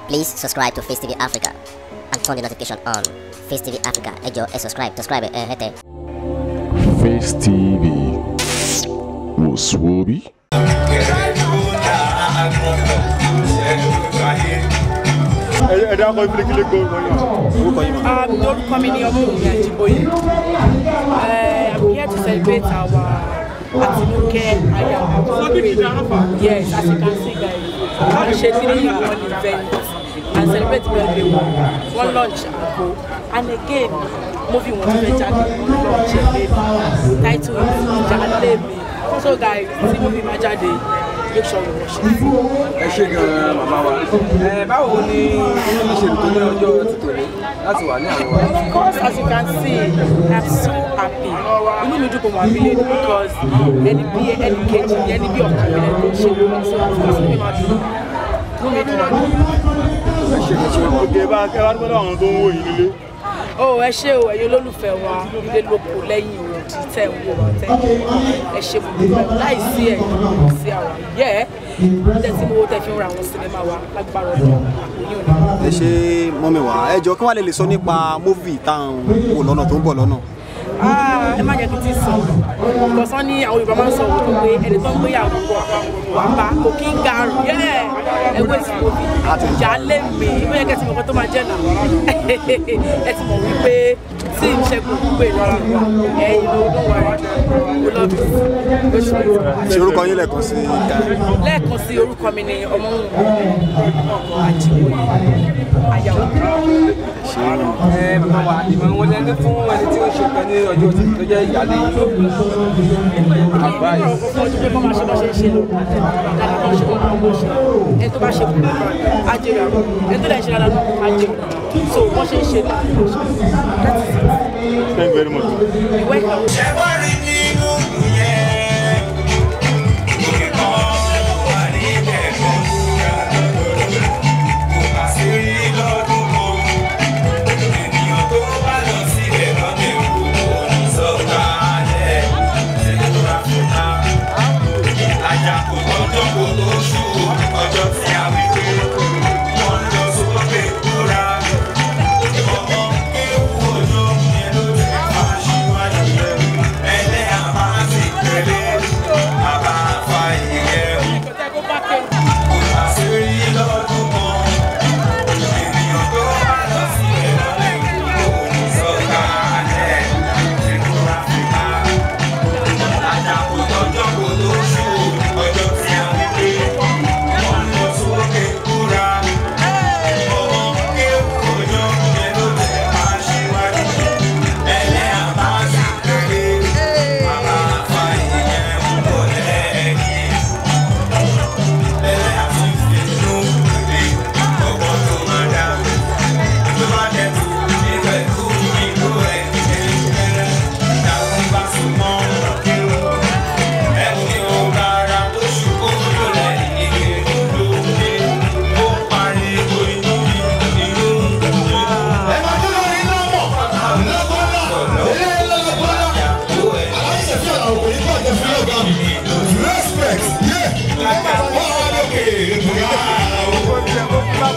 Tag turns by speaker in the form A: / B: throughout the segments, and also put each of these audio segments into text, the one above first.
A: Please subscribe to Face TV Africa and turn the notification on. Face TV Africa, ẹ jọ̀ọ́ ẹ subscribe, subscribe ẹ hẹ́tẹ̀.
B: Face TV was Swoby.
C: ẹ dákọ̀ ìfìlẹ̀ kílẹ̀ gbọ́ orúkọ yìí mà.
D: Um, lórúkọ mi ni ọmọwùmí àjíbóyè Uh, i'm here to celebrate our àtinúkẹ́ aya yes as you can see guys wọ́n ṣe three in one event and celebrate birthday wọn wọ́n launch àgbo and again movie wọn fẹ́ jáde wọ́n launch ẹ̀ lẹ́nu title is jalè mi so guys tí movie máa jáde make sure you watch it.
E: ẹ ṣe gan màmá wa ẹ báwo ni inú mi ṣe dùn tó ní ọjọ́ títòní láti wà ní àwọn wa.
D: Of course, as you can see, I'm so happy. Inú mi dùn kò wá bílẹ̀ because ẹni bí ẹni kejì ni ẹni bí ọ̀kan mi lẹ́nu ṣe wọ́n so of course inú mi máa dùn. Inú mi dùn.
E: ẹ ṣe gan ṣe gan.
C: òkè bá ẹ wá gbọ́dọ̀ àwọn tó ń wò yín nílé.
D: Ó ẹ ṣé o, ẹ̀yin olólùfẹ́ wa ilé lóko lẹ́yìn òdì tẹ̀ ń wò wá tẹ̀ ẹ ṣe mo dúpẹ́ láì sí ẹ̀yin kò sí àwọn yẹ́ ẹ́ jẹ́ tí mo tẹ̀ fi ń ra àwọn sinimá wa lágbára ọdún àpòyìn òní.
F: ẹ ṣe mọ́mi wá ẹ jọ kí wàá lè lè sọ nípa móvì táwọn wò lọ́nà tó ń bọ̀ lọ́nà.
D: Ah, ẹ má jẹ́ kí n ti sọ ìgbọ̀nsán ní àwọn Yorùbá máa ń sọ òkú pé ẹni tó ń gbéyàwó bọ̀ wà bá kò kí ń garùn yẹ́ ẹgbẹ́ ìsìnkú ìjà lé mi ó yẹ kẹ́ ti mọ̀ nǹkan tó máa jẹ́ náà ẹ ti mọ̀ wípé tí ìṣẹ́gun gbé lọ́rọ̀ ẹ̀yin ló ló wà ó lọ́bì oṣù
F: ṣe orúkọ yín lẹ́ẹ̀kan sí ká
D: lẹ́ẹ̀kan sí orúkọ mi ni ọmọwùnmí ọkọ àjíwòye ayàwó
E: ẹ màmá wa ìmọ̀ wọn lẹ́nu fún ẹni tí ó ṣe kan ní ọjọ́ títí tó jẹ́ ìyáálé yìí. advice.
D: ọdún pé kọ́ máa ṣe bá ṣe ń ṣe lọ dáadáa kan ṣe kọ́ máa wọ́n ṣe ẹni tó bá ṣe kú á jèrè àwọn ẹni tó dẹ̀ ṣe dáadáa náà á jèrè so wọ́n ṣe ń ṣe náà
C: thank you very much.
D: ìwé ìkàwé.
G: Ọjọ́ tí a wí pé wọ́n lọ sókè kúra, ọmọ ewu ojú yẹn ló ti máa ṣíwájú rẹ̀. Ẹlẹ́yà máa sì tẹ̀lé, bàbá fa ìyẹn. Àṣírí lọ́dún kan, ènìyàn tó bá lọ sí ẹ̀rọ lẹ́yìn sọ́ka ẹ̀ ṣèkúra fìkà. Àjàkú tọjọ́ kò tó ṣú ọjọ́ tí a wí pé wọ́n lọ sókè kúra. Ọmọ ewu ojú yẹn ló tẹ̀ máa ṣíwájú. Ẹlẹ́yà máa sì tẹ̀lé, bàbá fa ìyẹn ń bọ̀ lẹ́yìn. Ẹlẹ́yà ti fi inú rere ọgbọ́n tó máa dá. Tó bá dẹ̀ tó níbẹ̀ tó ìlú ẹ̀ kẹ́lẹ́kẹ́lẹ́. Ìyàwó bá sùn mọ́ kírun. Ẹ̀wù ni ó rárá tó ṣubú lólẹ̀ ìyè lóde. Ó pariwo inú mi, inú mi. Ẹ máa dúró ní nọ́mọ̀. Lọ́gbọ́n náà. Eléyìí lọ́gbọ́n náà. Ìyàwó ẹ̀
H: Aláṣẹ̀fẹ́ àwọn òkùnrin kọ̀ jẹ́ fún ọ̀gá mi. Respect, yeah. Wọ́n á lókè ètò yá.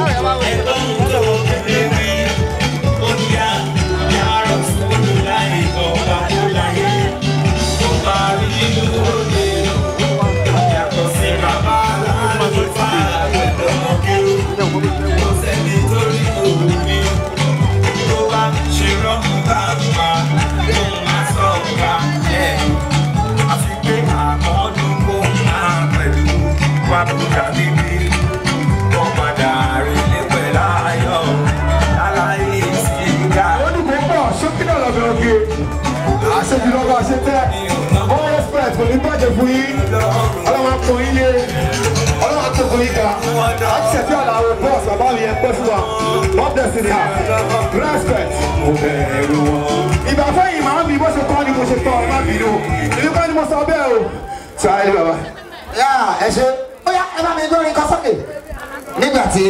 G: Àfi pé àmọ́dún kò máa pẹ̀lú wàbúrà bíbí wọ́n padà rí ní pẹ̀lú ayọ̀ láláyé sí ìgbà.
H: Lọ́dún tó ń bọ̀, ṣókí náà lọ́bẹ̀ òkè. Àṣejù lọ́gbà ṣe tẹ́. All respect kò ní bàjẹ́ fún yín. Ọlọ́run á pọ̀ yín lé. Ọlọ́run á tó fún yín ga. Àṣẹ̀fẹ́ àlàó bọ́ọ̀sì bàbá mi yẹn pẹ́ fún wa. God bless you there. Respect. Mo bẹ̀rù wọn. Ìgbà fẹ́yìn màá mi bó ṣe tọ́ ni mo ṣe tọ́ ọ má bínú. Ìlú kan ni mo sọ bẹ́ẹ̀ o. Sáyé bàbá.
I: yá ẹ ṣe ó yá ẹ bá mi gbórin kan sókè nígbà tí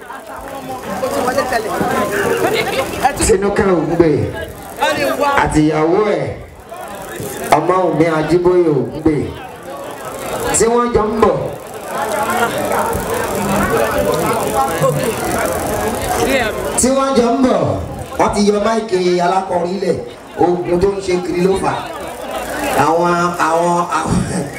I: tinúkẹ́ ògúngbè àti ìyàwó ẹ̀ ọmọ òmí ajíbóyè ògúngbè tí wọ́n jọ ń bọ̀ tí wọ́n jọ ń bọ̀ wọ́n ti yọ máìkì alákọ̀ọ́rin lẹ̀ ogun tó ń ṣe kiri ló fà àwọn àwọn àwọn.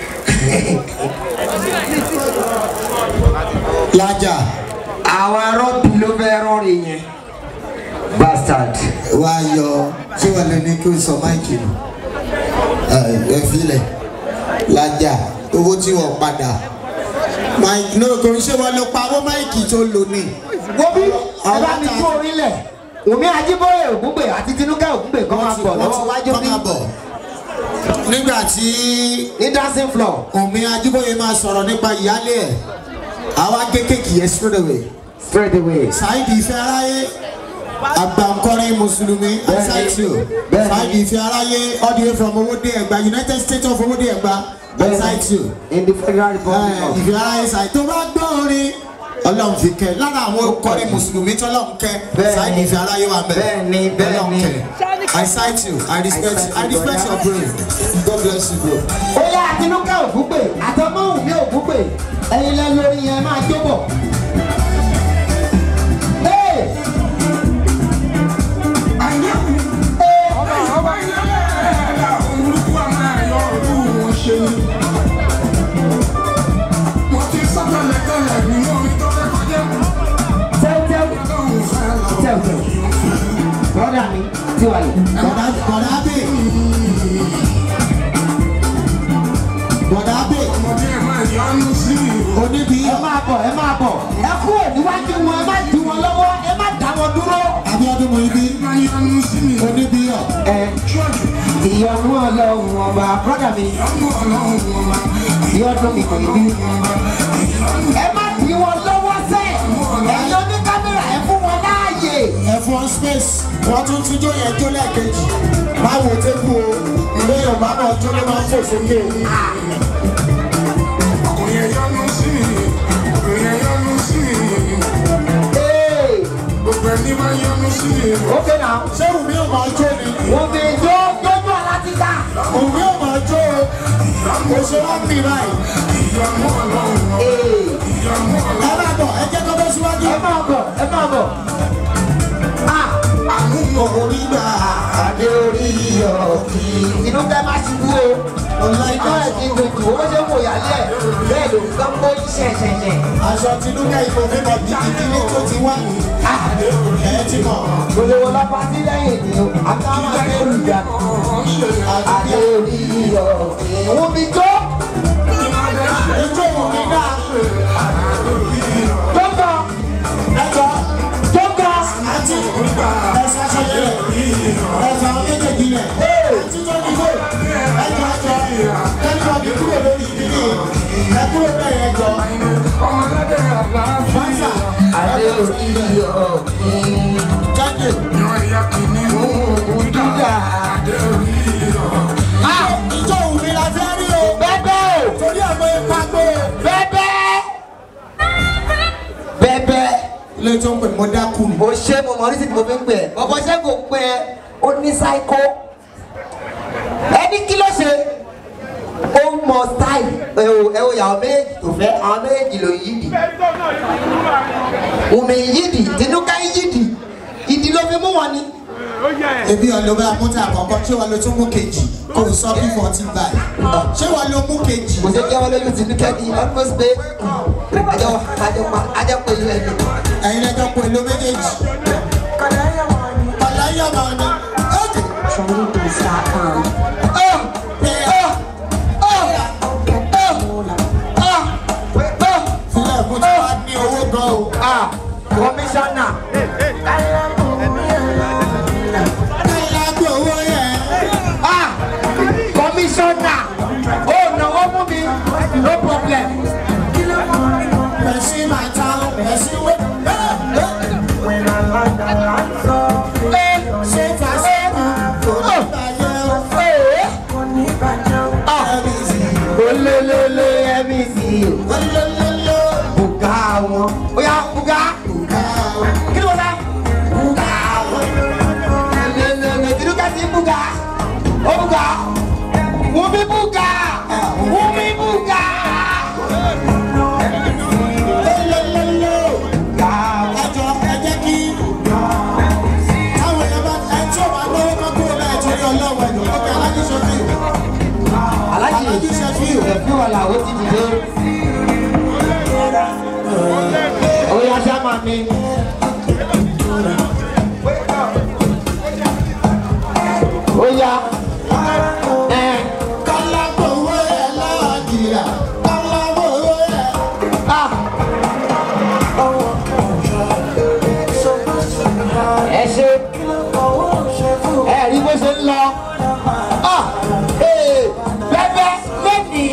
J: lájà
I: àwọn arọ́bì ló fẹ́ rọrin yẹn bastard.
J: wá yọ ṣé wọn lè ní kí o sọ máìkì nù ẹ filẹ lájà owó tí wọn padà máìkì náà kò ń ṣe wọn lọ pawó máìkì tó lò ní.
I: wọ́n bí ẹ bá mi kú orílẹ̀ wùmí ajíbóyè ògúngbè àti tinúkẹ́ ògúngbè kan máa bọ̀ lọ́wọ́ wájú bí
J: nígbà tí
I: ní dancing floor
J: omi ajíbóyè máa sọ̀rọ̀ nípa ìyálé ẹ̀ àwa kékèké yẹn straight away.
I: straight away.
J: Saidi ìfẹ́ aráyé agbankọrin mùsùlùmí asaitio Saidi ìfẹ́ aráyé all the way from owóde ẹ̀gbá United States of owóde ẹ̀gbá asaitio
I: in the federal republic of
J: ìfẹ́ aráyé Saidi tó bá gbọ́ orin ọlọ́run fi kẹ́ lára àwọn okọrin mùsùlùmí tọ́lọ́run kẹ́ Saidi ìfẹ́ aráyé wà bẹ́ẹ̀
I: bẹ́ẹ̀ni bẹ́ẹ̀ni
J: I cite you I respect you I respect your brain God bless you bro.
I: ó yá àtinúkẹ́ ògúngbè àtọmọ́ wùmí ògúngbè ẹ̀yin lẹ́nu orin yẹn máa jó bọ̀. Hey! Brother mi, tí wà yìí.
J: Bọ̀dá bọ̀dá bè. Bọ̀dá bè. Oníbi.
I: Ẹ máa bọ̀, ẹ máa bọ̀. Ẹ kúrò níwájú wọn, ẹ má dì wọn lọ́wọ́, ẹ má dá wọn dúró.
J: Abíọ́dún mo ibi. Oníbi yọ.
I: Ẹ ìyọnu ọlọ́run ọba, brother mi. Ìyọnu mi kò ní bí. Ẹ má dì wọn lọ́wọ́ sẹ́. Ẹ̀yin oní kámẹ́rà ẹ fún wọn láàyè.
J: Ẹ fún ọ space. Wọ́n tún tún jó yẹn jó lẹ́ẹ̀kejì. Báwo tẹ́kù o? Ilé Yorùbá náà jó ló máa ń fò sókè o.
I: Okay now.
J: Ṣé Wùmí ò máa jó ni?
I: Wùmí jó jójú alátíta.
J: Wùmí ò máa jó o. Kò ṣe wọ́n bì báyìí. Ẹ máa bọ̀, ẹ jẹ́ kó bẹ́ síwájú.
I: Ẹ máa bọ̀, ẹ máa bọ̀.
J: Orí gbà.
I: Adé orí ọ̀kì. Inú kẹ́ máa ṣubú o.
J: Ọ̀la
I: Ìjọ ẹ̀ ti dojú, owó ṣe ń wò yálẹ̀. Bẹ́ẹ̀ ló ń gbọ́ pé ṣẹ̀ṣẹ̀ṣẹ̀.
J: Aṣọ Tinúkẹ́ ìfòfin mọ̀ gidigidi ní tó ti wá. Ẹ ti mọ̀.
I: Gbogbo wọn lọ́pàá sí lẹ́yìn ni o. Àtàwọn adé olùdá. Adé orí ọ̀kì. Wọ́n mi jó.
J: Ijó Wùmí náà.
I: Jókòó.
J: Ẹjọ́
I: Jókòó.
J: àti ẹ̀sọ́ aṣọ yẹn lẹ̀. Ẹ̀sọ́ àwọn méjèèjì lẹ̀. Àti tó ní kó. Ẹjọ́ ẹjọ́. Kẹ́kọ̀ọ́ mi kúrò lórí ìdílé. Ẹ kúrò bẹ́ẹ̀ yẹn jọ. Fáńsà.
I: Adé orí ọ̀kì.
J: Jáde.
I: Dídà.
J: Ijó Wùmí la fẹ́ rí o.
I: Bẹ́bẹ́ o.
J: Torí àwọn ipa gbé o.
I: Bẹ́bẹ́. Bẹ́bẹ́.
J: Ilé tó ń pè mọ́ dákú ni.
I: mo ṣe mo mọ nísìsiyìí mo fi ń pè ẹ́ bọ́bọ́ ṣé kò pè ẹ́ ó ní sáíkó ẹni kí ló ṣe ó mọ style ẹ o ẹ o yàwó méjèèjì tó fẹ́ àwọn méjèèjì ló yídì Wùmí yídì Tinúkẹ́ yídì ìdí ló fi mú wọn ni.
J: Ebi ọlọ́ba amúta àkọ́kọ́ ṣé wàá lo tún mú kejì kò sọ bí fourteen báyìí. Ṣé wàá lo mú kejì?
I: kò sí kí wọn lóyún Tinúkẹ́ ní almost pé àjọ àjọ pa àjọ pé ilé ẹni.
J: Ẹ̀yin lẹ́jọ́ pé lo méjèèjì. Ọ̀láyàmọ̀ ni. Sílẹ̀ fún tí wàá ní owó gan o.
I: kọmíṣánná
J: Káyọ̀ gbé owó yẹn.
I: kọmíṣánná ó náwó mú mi no problem.
J: Pẹ̀sí máa ta pẹ̀sí wé. Ṣé fàṣẹ́kù kò ní bàjẹ́ o? Ẹ̀mí sì.
I: olólóló ẹ̀mí sí i
J: Olólóló.
I: bùgá wọn ó yá bùgá kí ló dá bùgá wọn olólóló Tinúkẹ́ ti bùgá ó bùgá Wùmí bùgá Wùmí bùgá
J: Olólóló.
I: àlàó ti dìde. ó yá sáma mi. ó yá. ẹ
J: kálábòwé ẹ̀ láàdìrà kálábòwé ẹ̀.
I: ah. ẹ ṣe ẹ rí bó ṣe ń lọ. Ah, ee, bẹ́bẹ́ lónìí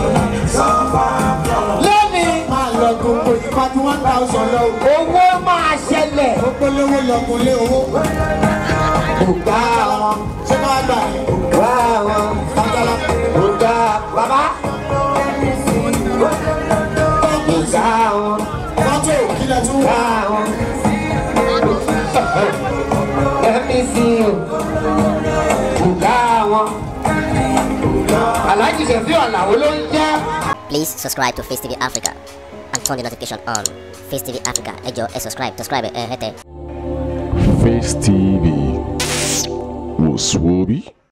I: lónìí
J: máa lọ gbogbo ìpàdé one thousand lọ.
I: owó máa ṣẹlẹ̀.
J: ó polówó lọkùnrin owó.
I: Ògá wọn.
J: ṣé máa gbà ní.
I: Ògá wọn.
J: Bàtàlà.
I: Ògá bàbá. Ògá wọn.
J: Mọ́tò kílẹ̀ tún wà.
I: Ògá wọn. Ẹ̀mí sí o. Ògá wọn. Aláàjì Ṣẹ̀fí Ọ̀làwó ló ń jẹ́.
A: Please subscribe to Face TV Africa and turn the notification on. Face TV Africa, ẹ jọ̀ọ́ ẹ subscribe, subscribe ẹ hẹ́tẹ̀.
B: Face TV was Swoby.